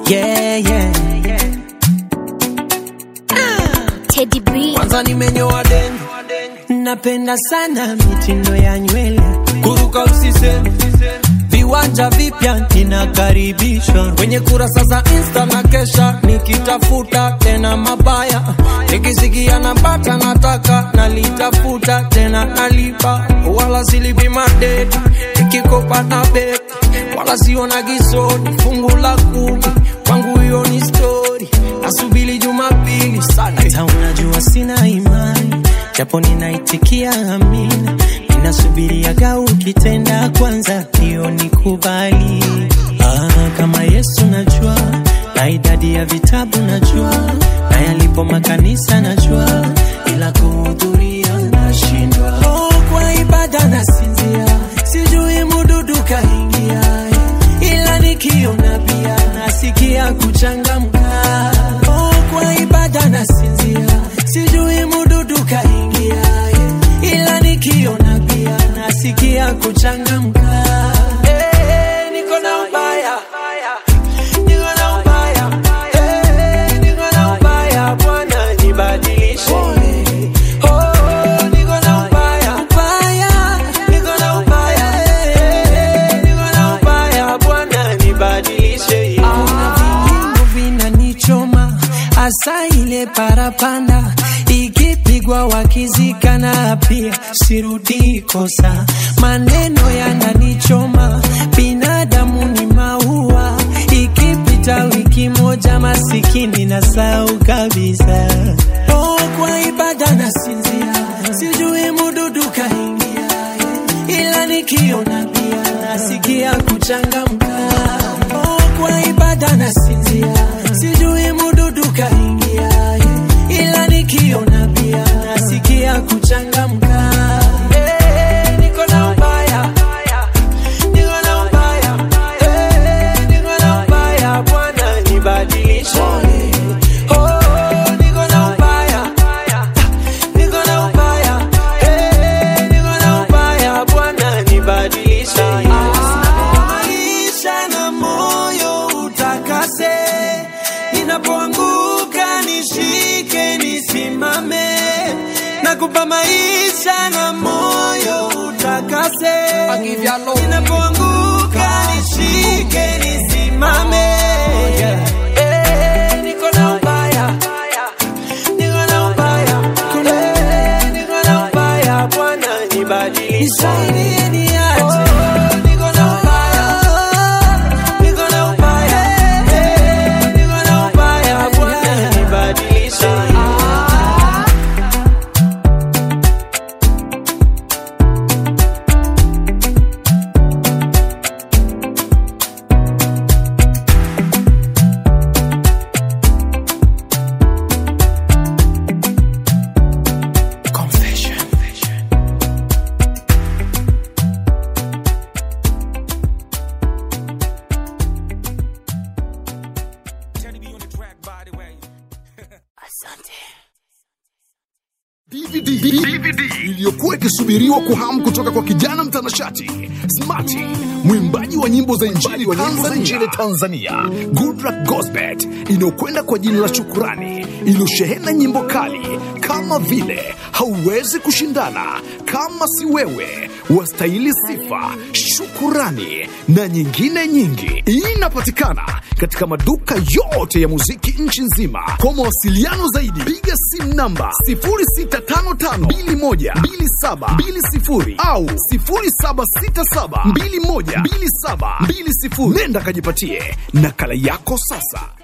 yeah, yeah. Teddy B. Kwanza nimenyoa deni, napenda sana mitindo ya nywele, kuruka usiseme viwanja vipya ninakaribishwa kwenye kurasa za insta na kesha nikitafuta tena mabaya nikisikia napata nataka nalitafuta tena nalipa wala silipi madeti nikikopa na beki wala siona gisoni fungu la kumi kwangu hiyo ni stori nasubili jumapili sana hata unajua sina imani japo ninaitikia amina ninasubiriaga ukitenda kwanza hiyo nikubali ah, kama yesu najua na idadi ya vitabu najua na yalipo makanisa najua ila kuhudhuria nashindwa oh, kwa ibada nasinzia sijui mududu kaingia ila nikiona pia nasikia kuchangamka oh, kwa ibada nasinzia sijui mududu kaingia ila nikiona pia nasikia kuchangamka Eh, niko na ubaya niko na ubaya Eh, niko na ubaya bwana nibadilishe Oh, niko na ubaya ubaya niko na ubaya Eh, niko na ubaya bwana nibadilishe kuna vinyimbo vinanichoma hasa ile parapanda ikipigwa wakizikana pia sirudi kosa maneno yananichoma binadamu ni maua ikipita wiki moja masikini na sau kabisa oh, kwa ibada nasinzia sijui mududu kaingia ila nikiona pia nasikia kuchangamka oh, kwa ibada nasinzia sijui mududu kaingia ila nikiona pia nasikia kuchangamka Eh, niko na ubaya niko na ubaya Eh, niko na ubaya bwana nibadilishe Oh, niko na ubaya niko na ubaya Eh, niko na ubaya bwana nibadilishe maisha na moyo utakase ninapoanguka nishike nisimame nakupa maisha na moyo utakase ninapoanguka nishike nisimame Eh, niko na ubaya niko na ubaya Eh, niko na ubaya bwana nibadilishe nisaidie niache niko na ubaya niko na ubaya Eh, niko na ubaya bwana nibadilishe DVD, DVD iliyokuwa ikisubiriwa kwa hamu kutoka kwa kijana mtanashati Smarty, mwimbaji wa nyimbo za injili wa nyimbo za injili Tanzania, Goodluck Gosbet, inayokwenda kwa jina la Shukurani, iliyoshehena nyimbo kali kama vile hauwezi kushindana, kama si wewe, wastahili sifa, shukurani na nyingine nyingi. Inapatikana katika maduka yote ya muziki nchi nzima. Kwa mawasiliano zaidi, piga simu namba 0655212720 au 0767212720. Nenda kajipatie nakala yako sasa.